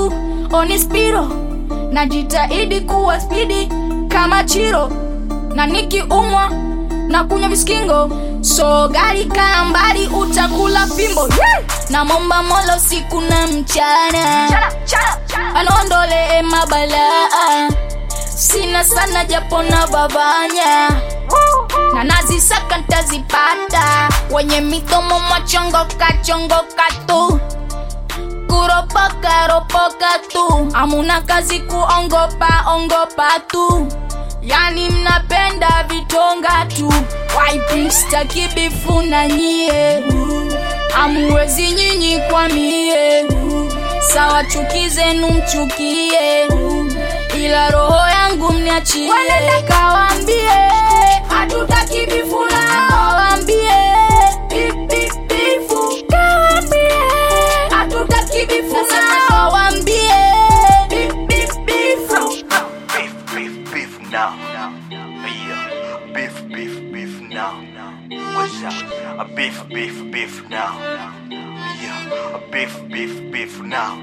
tu oni spiro najitahidi kuwa spidi kama chiro na nikiumwa na kunywa viskingo so gari kaa mbali utakula fimbo yeah! na momba mola usiku na mchana anaondolee mabalaa sina sana japo na babanya na nazisaka ntazipata wenye midomo mwachongoka chongoka tu kuropoka ropoka tu amuna kazi kuongopa ongopa tu yani mnapenda vitonga tu waipistaki bifu na nyie amuwezi nyinyi kwa mie sawa chuki zenu mchukie ila roho yangu mniachie kawambie hatutaki bifu na kawambie Bip, bip, bifu. Kawambie, hatutaki bifu na kawambie Bip, bip, bifu. Beef, beef, beef now. Yeah. Beef, beef, beef now. What's up? A beef, beef, beef now. Yeah. A beef, beef, beef now.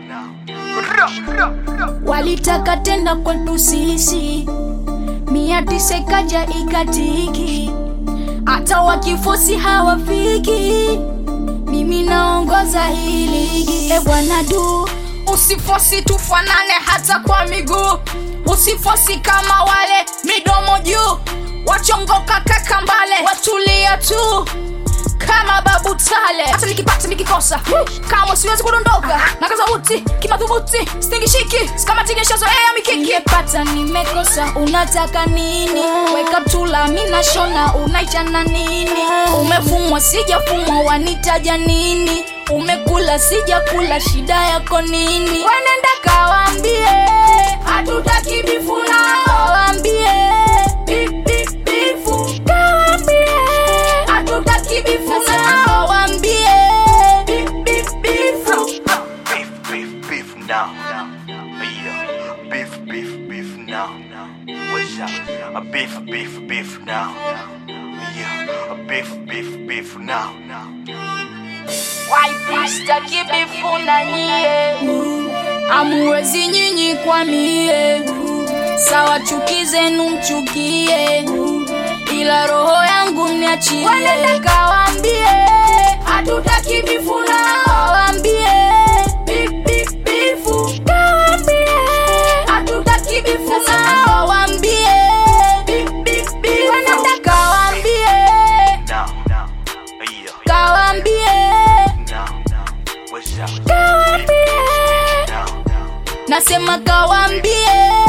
walitaka tenda kwetu sisi mia tisa ikaja ikatiki hata wakifosi hawafiki mimi naongoza hii ligi e bwana du usifosi tufanane hata kwa miguu usifosi kama wale midomo juu wachongoka kakambale watulia tu kama babu tale hata nikipata nikikosa kama siwezi kudondoka na kaza uti kimadhubuti stingishiki skamatingeshazoea mikiki nimepata nimekosa unataka nini weka tula mina shona unaichana nini umefumwa sijafumwa wanitaja nini umekula sijakula shida yako nini wenenda kawambie hatutaki bifuna kawambie Bip, bip, bifu. Kawambie hatutaki bifu na kawambie Bip, bip, bifu. Beef, beef, beef now. Yeah. Beef, beef, beef now. What's up? A beef, beef, beef now. Yeah. A beef, beef, beef now. waipistaki bifu na nyie amuwezi nyinyi kwa mie sawa chuki zenu mchukie ila roho yangu mniachie kawambie hatutaki bifu na kawambie Bip, bip, bifu. Kawambie, hatutaki bifu na kawambie Bip, bip, bifu. Wanenda kawambie Now, now. Yeah. kawambie Now, now. What's up? kawambie Now, now. nasema kawambie